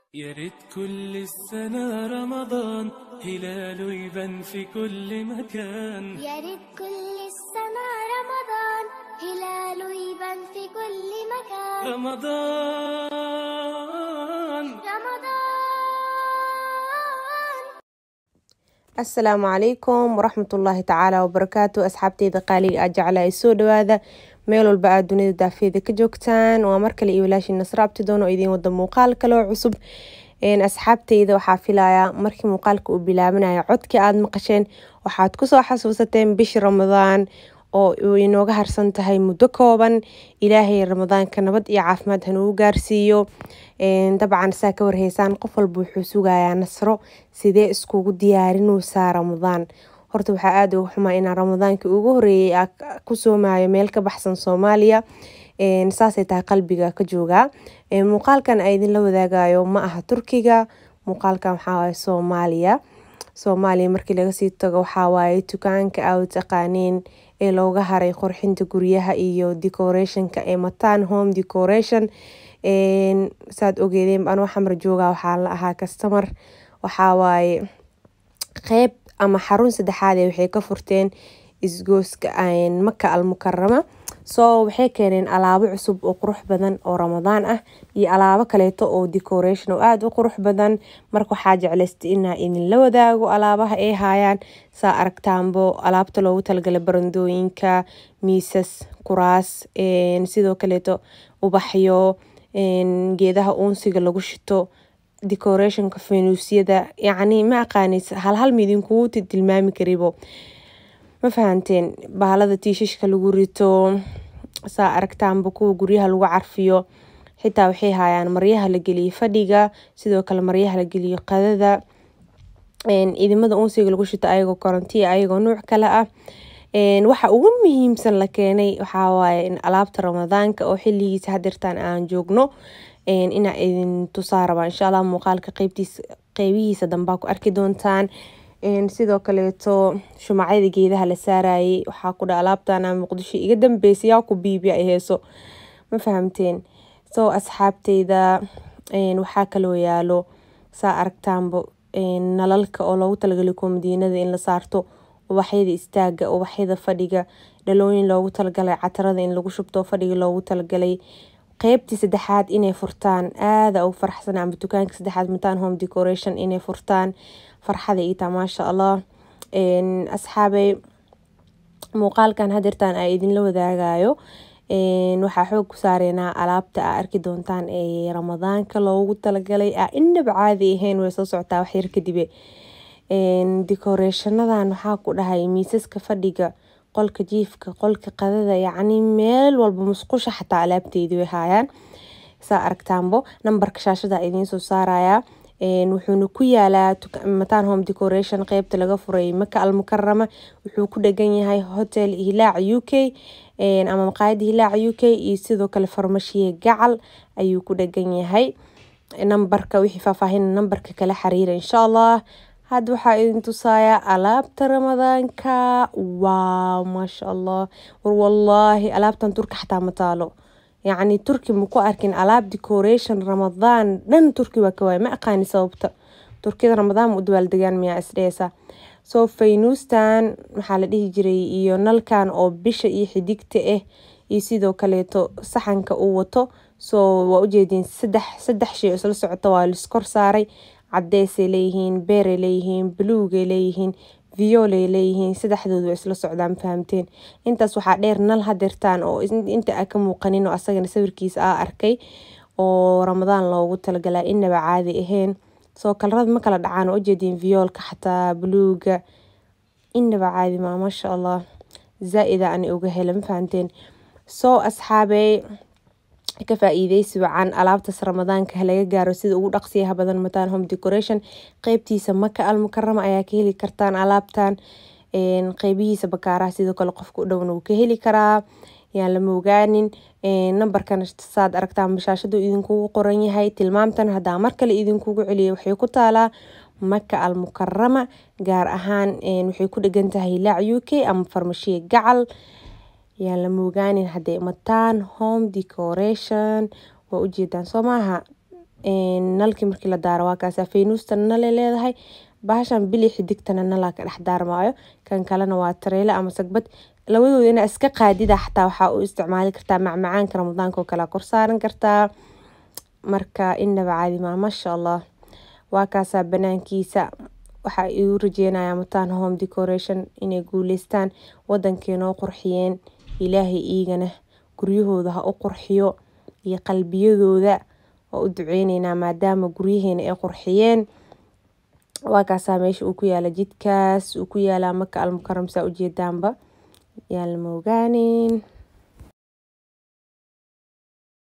يا ريت كل السنة رمضان هلاله يبان في كل مكان يا ريت كل السنة رمضان هلاله يبان في كل مكان رمضان رمضان asalaamu calaykum waraxmat ullaahi tacaala wabarakaatu asxaabteyda qaaliga aa jecla ay soo dhawaada meel walba aad dunida daafeeda ka joogtaan waa markale iyo walaashii nasra abtidoon oo idiin wada muuqaal kaloo cusub asxaabteyda waxaa filayaa markii muuqaalka uu bilaabanaya codkii aada maqasheen waxaad kusoo xasuusateen bishii ramadaan oo uu inooga harsan tahay muddo kooban ilaahay ramadaanka nabad iyo caafimaad hanugu gaarsiiyo dabcan saa ka warheysaan qof walba wuxuu sugayaa nasro sidee iskugu diyaarinaysaa ramadaan horta waxaa aada uga xumaa inaan ramadaankii ugu horeeyay aa ku soomayo meel ka baxsan soomaaliya saasay tahay qalbiga ka joogaa muuqaalkan a idinla wadaagayo ma aha turkiga muuqaalkan waxaawaye soomaaliya soomaaliya markii lagasii tago waxawaaye dukaanka aa taqaaneen ee looga haray qorxinta guryaha iyo decorationka ee matan home decoration saad ogeedeen anoo xamar jooga waxaa la ahaa kastamar waxawaaye qeyb ama xarun saddexaade waxay ka furteen isgooska maka almukarama soo waxay keeneen alaabo cusub oo qurux badan oo ramadaan ah iyo alaabo kaleeto oo decoration oo aada u qurux badan marka waxaa jeclaystay inaa idinla wadaago alaabaha ay haayaan saa aragtaanbo alaabta loogu talagalay barandooyinka miisas kuraas sidoo kaleeto ubaxyo geedaha uunsiga lagu shito decorationka fenuusyada yacni ma aqaanis halhal midinkugu tilmaami karibo ma fahanteen bahalada tiishashka lagu rito saa aragtaanba kuwa guryaha lagu carfiyo xitaa waxay haayaan maryaha la geliyo fadhiga sidoo kale maryaha la geliyo qadada idimada unsiga lagu shito ayagoo korontiya ayagoo nuuc kale ah waxa ugu muhiimsan la keenay waxawaaye in alaabta ramadaanka oo xiligiisa hadirtaan aan joogno inaa idin tusaa rabaa insha allah muuqaalka qeybihiisa dambaa ku arki doontaan sidoo kaleeto shumacyada geedaha la saarayay waxaa ku dha alaabtana muqdisho iga dambeysa yaa ku biibiya ay heeso ma fahamteen soo asxaabteyda waxaa kaloo yaalo saa aragtaanba nalalka oo loogu talagalay komadiinada in la saarto ubaxyada istaaga ubaxyada fadhiga dhalooyin loogu talagalay catarada in lagu shubto fadhiga loogu talagalay qeybtii saddexaad inay furtaan aada ugu faraxsan ama dukaanka saddexaad mataan home decoration inay furtaan farxada iitaa maasha allah asxaabey muuqaalkan hadeertaan aa idinla wadaagayo waxaa xoog ku saareynaa alaabta aa arki doontaan ee ramadaanka loogu talagalay aa inaba caadi ahayn way soo socotaa waxyar kadibe decorationadan waxaa ku dhahay miisaska fadhiga qolka jiifka qolka qadada yacni meel walba musqusha xataa alaabteedi way haayaan saa aragtaanbo nambarka shaashada idiin soo saaraya wuxuuna ku yaalaa matan home decoration qeybta laga furay maka almukarama wuxuu ku dhegan yahay hotel hilaac u k ama maqaayada hilaac u k iyo sidoo kale farmashiye gacal ayuu ku dhegan yahay nambarka wixii faahfaahin nambarka kala xiriira insha allah hadda waxaa idin tusayaa alaabta ramadaanka waaw maasha allah war wallaahi alaabtan turki xataa ma taalo yacni turki maku arkin alaab decoration ramadaan dhan turki waa ka waaya ma aqaani sababta turkida ramadaan ma u dabaaldegaan miyaa isdheesa soo faynuustan maxaa la dhihi jiray iyo nalkan oo bisha iyo xidigta ah iyo sidoo kaleeto saxanka uu wato soo waa ujeediin saddex saddex shay isla socota waa liskor saaray cadeysay leeyihiin beeray leeyihiin buluugay leeyihiin violay leeyihiin saddexdoodu waa isla socdaan fahamteen intaas waxaa dheer nal hadeertaan oo inta a ka muuqanin oo asagana sawirkiisa aa arkay oo ramadaan loogu talagalaa inaba caadi ahayn soo kalarada ma kala dhacaan oo ujeediin viyoolka xataa buluuga inaba caadi maa maasha allah zaa-ida ani uga hela ma fahamteen soo asxaabey ka faa-iideysi wacan alaabtaas ramadaanka halaga gaaro sida ugu dhaqsiyaha badan mataan home decoration qeybtiisa maka almukarama ayaa ka heli kartaan alaabtan qeybihiisa bakaaraha sidoo kale qofka u dhowna wuu ka heli karaa yaan lama ogaanin nambarkan saad aragtaan bashaashadu idinkugu qoran yahay tilmaamtan hadaa mar kale idinkugu celiya waxay ku taalaa maka almukarama gaar ahaan waxay ku dhegan tahay hilaac u k ama farmashiye gacal yaan lama ogaanin hadday mataan home decoration waa ujeedaan soo maaha nalkii markii la daaro waa kaasa faynuustana nalay leedahay bahashan bili xidigtana nalaa ka dhex daarmaayo kan kalena waa tareyle ama sagbad labadooda inaa iska qaadida xataa waxaa u isticmaali kartaa macmacaanka ramadaanka oo kale kor saaran kartaa marka inaba caadi maa maasha allah waa kaasaa banaankiisa waxaa igu rajeynaya mataan home decoration inay guuleystaan wadankeenoo qurxiyeen ilaahay iigana guryahooda ha u qurxiyo iyo qalbiyadooda waa u duceyneynaa maadaama guryaheena ay qurxiyeen waa kaasaa meesha uu ku yaala jidkaas uu ku yaalaa maka almukaram saa ujeedaanba yaalama ogaanin